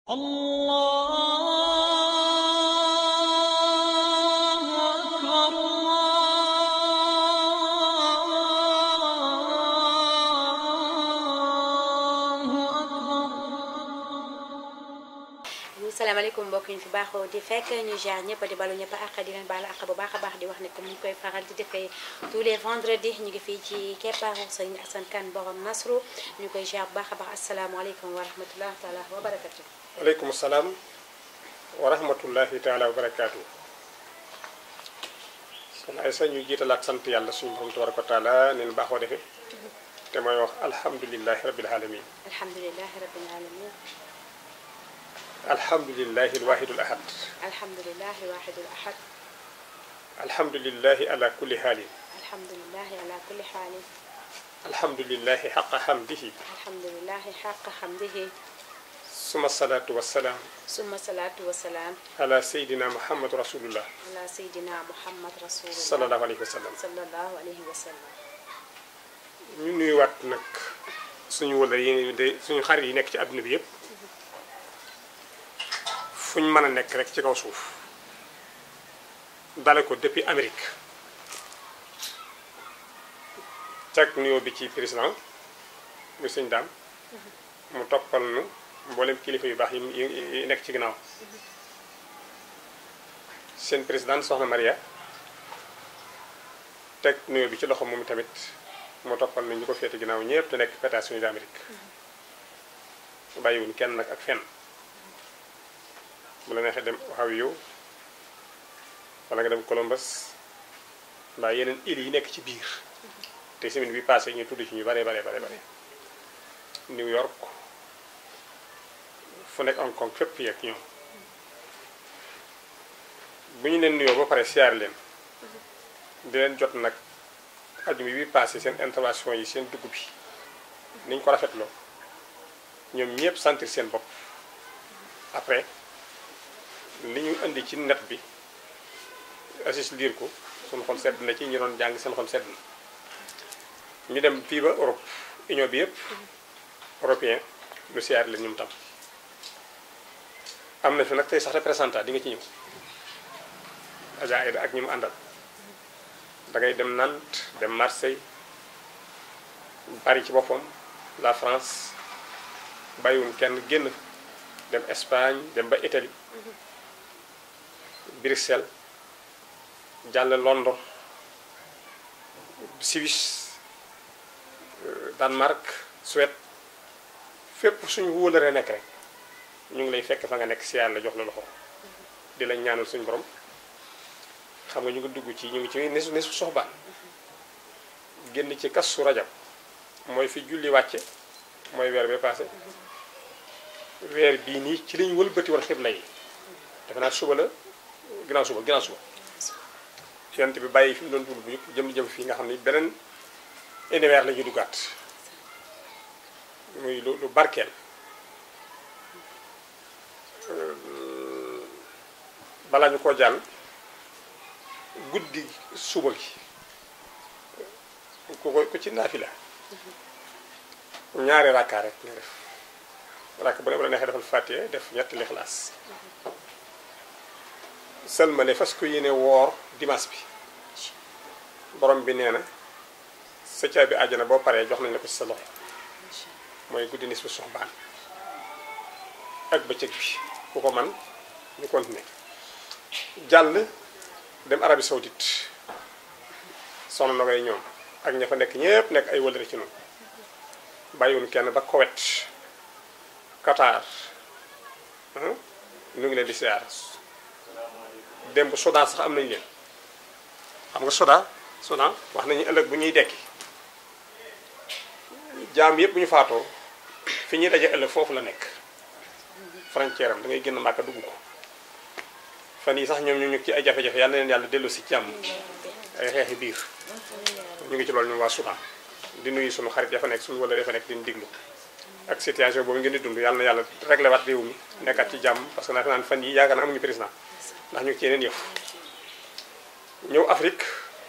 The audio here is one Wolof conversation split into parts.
الله أكبر الله أكبر salaamaaleykum mbokk yi ñu fi baaxoo di fekk ñu jaar ñëpp di balu ñëpp àq di leen baalu àq bu baax a baax di wax ne comme ni ñu koy faral di defee tous les vendredis ñu ngi fii ci keppaaru Serigne Assane Kane borom Nasru ñu koy jaar bu baax a baax asalaamaaleykum wa rahmatulah taala wa barakatu. waaleykum salaam wa rahmatullahi taala wa barakaatu kon ay sa ñu jiitalaat sant yàlla suñu borom tabaraka wa taala neen baaxoo defe te mooy wax alhamdulilahi rabbil alamin alhamdulilahi rabbil alamin alhamdulilahi alwahidul ahad alhamdulilahi wahidul ahad alhamdulilahi ala kulli haalin alhamdulilahi ala kulli xaalin alhamdulilahi xaqa xamdihi alhamdulilahi xaqa xamdihi suma salaatu wassalaam summa salaatu wa salaam ala sayidina muhammad rasulullah ala sayidina muhammad rasulullah sallallahu alayhi wa sallam sallallahu alayhi wa sallam ñu nuyuwaat nag suñu wala yi de suñu xarit yi nekk ci àdduna bi yépp fu ñu mën a nekk rek ci kaw suuf dale ko depuis Amérique teg nuyoo bi ci président muy sëñ daam mu toppal nu mboolem kilifa yu baax yi yi yi nekk ci ginnaaw seen président soxna Maria teg nuyoo bi ci loxo moom tamit mu toppal na ñu ko féete ginnaaw ñëpp te nekk États-Unis d'Amérique bàyyiwuñ kenn nag ak fenn bu la neexee dem Ohio wala nga dem Columbus mbaa yeneen îles yi nekk ci biir te semaine bi passé ñu tudd ci ñu bare bare bare bare New York fu nekk Hong Kong fépp yeeg ñoom bu ñu leen nuyoo ba pare siyaar leen di leen jot nag ajuma bi passé seen intervention yi seen dugg bi niñ ko rafetloo ñoom ñëpp sentir seen bopp après li ñu indi ci net bi assis liir ko suñu xol sedd na ci ñi doon jàng seen xol sedd na ñu dem fii ba Europe union bi yëpp européen lu siyaar leen ñum tam am na fi nag tey sax représentant di nga ci ñëw Adja Aïda ak ñi mu àndal da ngay dem Nantes dem Marseille Paris ci boppam la France bàyyiwuñ kenn génn dem Espagne dem ba Italie Bruxelles jàll London Suisse Danemark Suède fépp suñu wóolëree nekk rek ñu ngi lay fekk fa nga nekk si yàlla jox la loxo di la ñaanal suñu borom xam nga ñu ngi dugg ci ñu ngi ci nesu nesu soxbaan génn ci kas su rajab mooy fi julli wàcce mooy weer bee passé weer bii nii ci lañu wëlbati woon xibla yi defe naa suba la ginnaaw suba ginnaaw suba yonent bi bàyyi fi mu doon dugg bu jëm jëm fii nga xam ni beneen univers la ñuy duggaat muy lu lu barkeel balaa ñu koo jàll guddi suba gi ku ko ku ci naafila ñaari rakkaa rek nga def rakk bu ne bu la neexee defal fàttee def ñetti lixlaas sëlmale fas ko yéene woor dimanche bi borom bi nee na sa caabi àjjana boo paree jox nañ la ko ci sa loxo mooy guddi nis bu soxbaan ak bëccëg bi ku ko man ñu continuer jàll dem Arabie Saoudite soxna na koy ñoom ak ña fa nekk ñépp nekk ay wëlëre ci noonu bàyyiwuñ kenn ba Koweït Qatar ñu ngi leen di siyaar démb Soudan sax am nañu leen xam nga Soudan Soudan wax nañu ëllëg bu ñuy dekki jaam yépp bu ñu faatoo fi ñuy daje ëllëg foofu la nekk frontière am da ngay génn Màkka dugg ko fan yi sax ñoom ñu ngi ci ay jafe-jafe yàlla na leen yàlla dellu si jàmm ay xeexi biir ñu ngi ci loolu ñoom waa Soudan di nuyu suñu xarit ya fa nekk suñu wala ya fa nekk di diglu ak situation boobu ngeen di dund yàlla na yàlla réglé waat réew mi nekkaat ci jàmm parce que naa fi naan fan yi yaakaar na amuñu président ndax ñu ngi ci yeneen yëf ñëw Afrique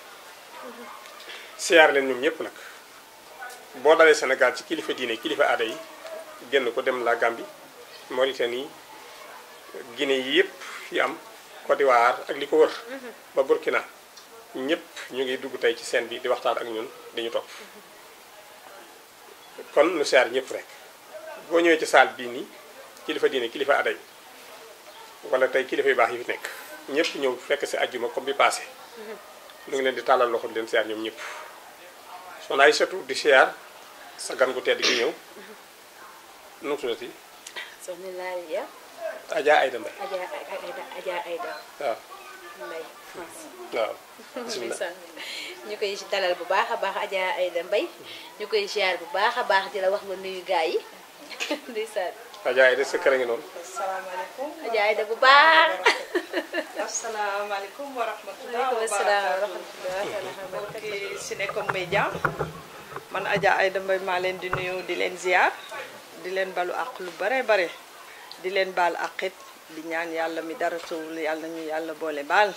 siyaar leen ñoom ñëpp nag boo dalee Sénégal ci kilifa diine kilifa aada yi génn ko dem la Gambie Mauritanie Guinée yi yëpp fi am Côte d'Ivoire ak li ko wër ba Burkina ñëpp ñu ngi dugg tey ci scène bi di waxtaan ak ñun dañu topp kon nu siyaar ñëpp rek boo ñëwee ci saal bii nii kilifa diine kilifa aday wala tey kilifa yu baax yi fi nekk ñëpp ñëw fekk si ajjuma comme bi passé nu ngi leen di tàllal loxo di leen siyaar ñoom ñëpp soxna ay surtout di siyaar sa gan gu tedd gi ñëw nu mu tuddati soxna Lalia Adja Aïda Mbaye Adja Aïda Adja Aïda waaw Mbaye France waaw bisimilah ndeysaan ñu koy dalal bu baax a baax Adja Aïda Mbaye ñu koy ziar bu baax a baax di la wax nga nuyu gaa yi ndeysaan Adja Aïda sa kër a ngi noonu asalaamaaleykum Adja Aïda bu baax asalaamaaleykum wa rahmatulah waaleykum wa salaam wa barakaatu rahmatulah mbokki Sénécom Média man Adja Aïda Mbaye maa leen di nuyu di leen ziar di leen balu àq lu bare bare di leen baal àqit di ñaan yàlla mi dara tawul yàlla ñu yàlla boole baal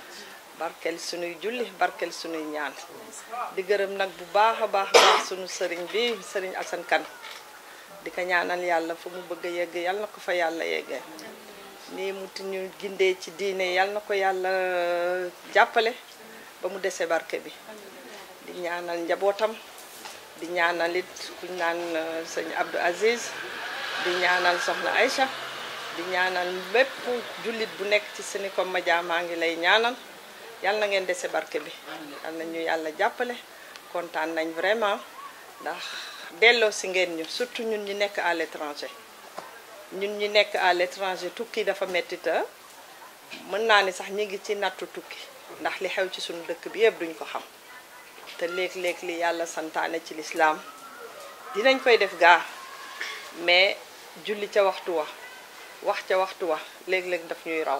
barkel sunuy julli barkel sunuy ñaan di gërëm nag bu baax a baax baax sunu sëriñ bi sëriñ Assane Kane di ko ñaanal yàlla fu mu bëgg a yegg yàlla na ko fa yàlla yeggee nii mu ti ñu gindee ci diine yàlla na ko yàlla jàppale ba mu dese barke bi di ñaanal njabootam di ñaanal it kuñ naan euh, sëñ Abdou Aziz di ñaanal soxna Aïcha di ñaanal bépp jullit bu nekk ci Sénécom Média maa ngi lay ñaanal yàlla na ngeen dese barke bi yàlla na ñu yàlla jàppale kontaan nañ vraiment ndax delloo si ngeen ñu surtout ñun ñi nekk à l'étranger ñun ñi nekk à l'étranger tukki dafa metti te mën naa ni sax ñi ngi ci nattu tukki ndax li xew ci suñu dëkk bi yëpp duñ ko xam te léeg-léeg li yàlla santaane ci lislaam dinañ koy def gaa mais julli ca waxtu wa wax ca waxtu wa léeg-léeg daf ñuy raw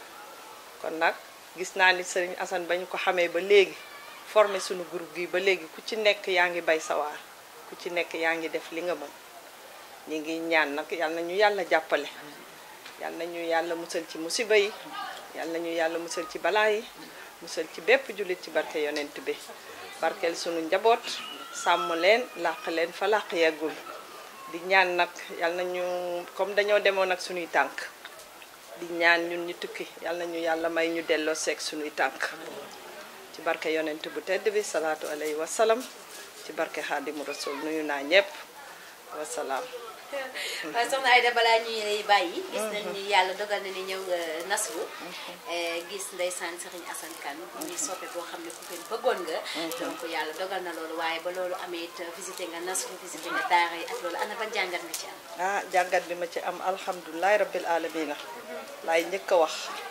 kon nag gis naa ni sëriñ Assane ba ñu ko xamee ba léegi formé suñu groupe gi ba léegi ku ci nekk yaa ngi bay sawaar ku ci nekk yaa ngi def li nga mën ñi ngi ñaan nag yal na ñu yàlla jàppale yal na ñu yàlla musal ci musiba yi yal na ñu yàlla musal ci balaa yi musal ci bépp jullit ci barke yonent bi barkeel sunu njaboot sàmm leen làq leen fa làq yeggul di ñaan nag yal na ñu comme dañoo demoon ak sunuy tànk di ñaan ñun ñu tukki yal na ñu yàlla may ñu delloo seeg sunuy tànk ci barke yonent bu tedd bi salaatu alayhi wa salaam ci barke xaadimu rasul nuyu naa ñépp wasalaam waaw soxna Aïda balaa ñuy lay bàyyi gis nañ ni yàlla dogal na ni ñëw nga nasru gis ndeysaan Sëriñ Assane Kane muy soppe boo xam ne ku gën bëggoon nga donc yàlla dogal na loolu waaye ba loolu amee it visité nga nasru visité nga daara yi ak loolu ana ban jàngat nga ci am ah jàngat bi ma ci am alhamdulilahi rabbil alamina laay njëkk a wax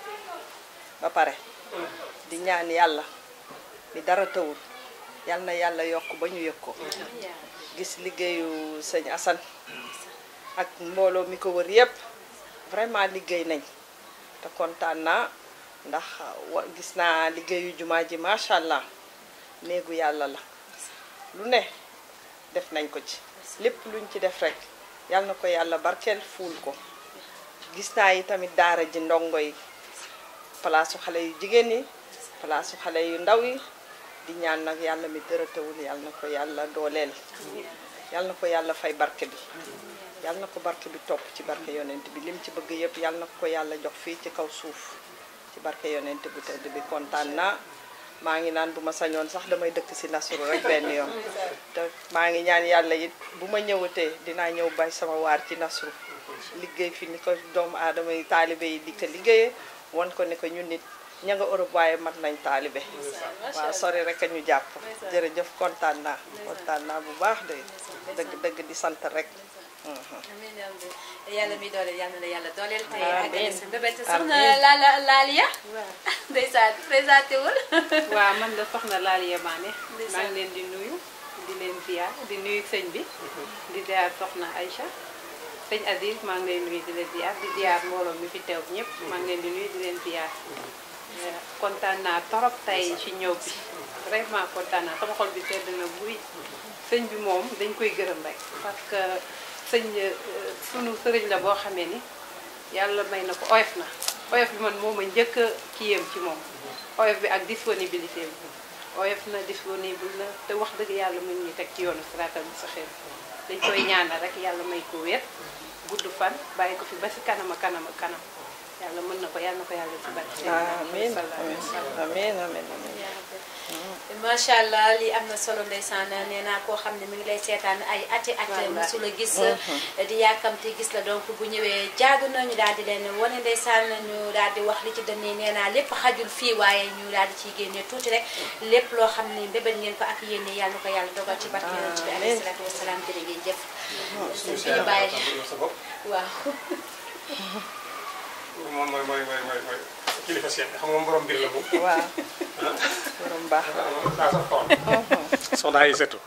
ba pare di ñaan yàlla mi dara tawul yal na yàlla yokk ba ñu yëg ko gis liggéeyu sëñ Assane ak mbooloo mi ko wër yépp vraiment liggéey nañ te kontaan naa ndax wa gis naa liggéeyu jumaa ji macha allah néegu yàlla la lu ne def nañ ko ci lépp luñ ci def rek yal na ko yàlla barkeel fuul ko gis naa yi tamit daara ji ndongo yi palaasu xale yu jigéen yi palaasu xale yu ndaw yi di ñaan nag yàlla mi dërëtawul yàlla na ko yàlla dooleel yàlla na ko yàlla fay barke bi yàlla na ko barke bi topp ci barke yonent bi lim ci bëgg yëpp yàlla na ko yàlla jox fii ci kaw suuf ci barke yonent bu tedd bi kontaan naa maa ngi naan bu ma sañoon sax damay dëkk si nasuru rek benn yoon te maa ngi ñaan yàlla it bu ma ñëwatee dinaa ñëw bay sama waar ci nasru liggéey fi ni ko doomu aadama yi taalibe yi di ko liggéeyee wan ko ne ko ñun nit ña nga Europe waaye mat nañ taalibe waaw sori rek a ñu jàpp jërëjëf kontaan naa kontaan naa bu baax de dëgg dëgg di sant rek amiin yàlla mi dooleel yàlla na yàlla dooleel te Amiin. àggale sa mbébét Amiin. soxna Lala Lalia ndeysaan présenté wul waaw man la soxna Lalia Mané Ndeysaan. maa ngi leen di nuyu di leen ziar di nuyu sëñ bi di ziar soxna Aïcha sëñ Aziz maa ngi leen nuyu di leen ziar di ziar mbooloo mi fi teew ñëpp maa ngi leen di nuyu di leen ziar Eh, kontaan naa torop tey ci ñëw bi vraiment kontaan naa sama xol bi sedd na buy sëñ bi moom dañ koy gërëm rek parce que sëñ eh, sunu sëriñ la boo xamee ni yàlla may na ko oyof na oyof bi man moom a njëkk a kiyam ci moom oyof bi ak disponibilité bi oyof na disponible na te wax dëgg yàlla mu ngi ñuy teg ci yoonu siraatal mustaqim dañ koy ñaanal rek yàlla may ko wér gudd fan bàyyi ko fi ba si kanam a kanam a kanam yàlla mën na ko yàlla na ko yàlla si barke amiin sallallahu alayhi wa sallam. amiin amiin amiin macha allah lii am na solo ndeysaan nee naa koo xam ne mi ngi lay seetaan ay ati at Wallaay. musu la gis di yàkkamti gis la donc bu ñëwee jaadu na ñu daal di leen wane ndeysaan ñu daal di wax li ci dënn yi nee naa lépp xajul fii waaye ñu daal di ciy génne tuuti rek lépp loo xam ne mbébét ngeen ko ak yéene yàlla na ko yàlla dogal ci barke yonent bi alayhi salaatu wasalaam jërë ngeen jëf suñu fi ñu bàyyi sa bopp waaw moom mooy mooy mooy mooy mooy kilifa seet xam nga moom borom mbir la moom waaw borom baax daa sax xool soxna ay sëtu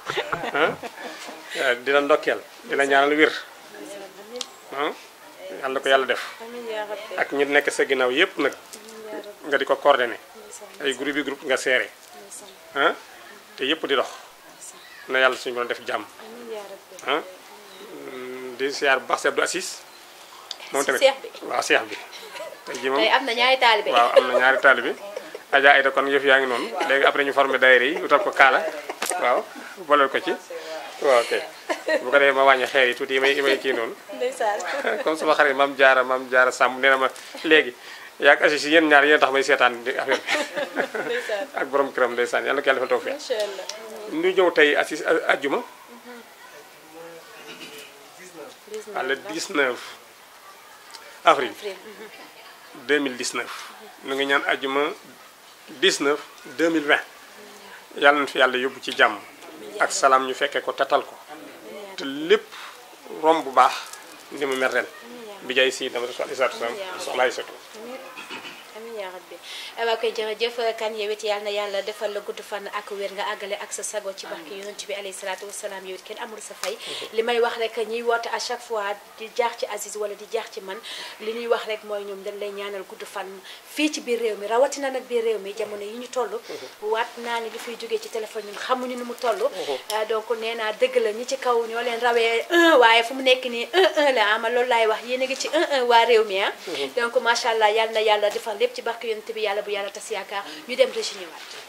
dina ndokkeel dina ñaanal wér ah yàlla na ko yàlla def amiin yaa rabbi ak ñi nekk sa ginnaaw yépp nag nga di ko coordonné ay groupe yi groupe nga seere ah te yépp di dox na yàlla suñu doon def jàmm amiin yaa rabbi ah di siyaar bu baax si Abdou Assis moom tamit Seex bi. waaw seex bi tey jii moom tey am na ñaari taalibe waaw am na ñaari taalibe Adja Aïda kon yëf yaa ngi noonu léegi après ñu formé daayira yi utal ko kaala waaw boleel ko ci waaw ok bu ko defee ma wàññi xeer yi tuuti yi may yi may kii noonu ndeysaan comme sama xarit maam jaara maam jaara sàmm nee na ma léegi yaag Assis yéen ñaar yéen tax may seetaan di affaire bi ak borom këram ndeysaan yàlla na ko yàlla defal tawfeex macha allah ñu ñëw tey Assis ajjuma à le 19 avril 2019 ñu ngi ñaan ajjuma 19 2020 yàlla na fi yàlla yóbbu ci jàmm ak salaam ñu fekkee ko tatal ko te lépp romb bu baax ni mu mel ren bi jaay si dama alayhi salaatu wa salaam soxla ay satu amiin yaa rabbi waaw koy jërëjëf kan yow it yàlla na yàlla defal la gudd fan ak wér nga àggale ak sa sago ci barke yonent bi alayhi salaatu wasalaam yow it kenn amul sa fay li may wax rek ñuy woote à chaque fois di jaax ci Aziz wala di jaax ci man li ñuy wax rek mooy ñoom dañ lay ñaanal gudd fan fii ci biir réew mi rawatina nag biir réew mi jamono yi ñu toll waat naa ni li fiy jógee ci téléphone ñun xamuñu nu mu toll donc nee naa dëgg la ñi ci kaw ñoo leen rawee un waaye fu mu nekk nii un un la ama loolu laay wax yéen a ngi ci un un waa réew mi ah donc macha allah yàlla na yàlla defal lépp ci barke yonent bi yàlla bu yàlla tas yaakaar ñu dem régi ñëwaat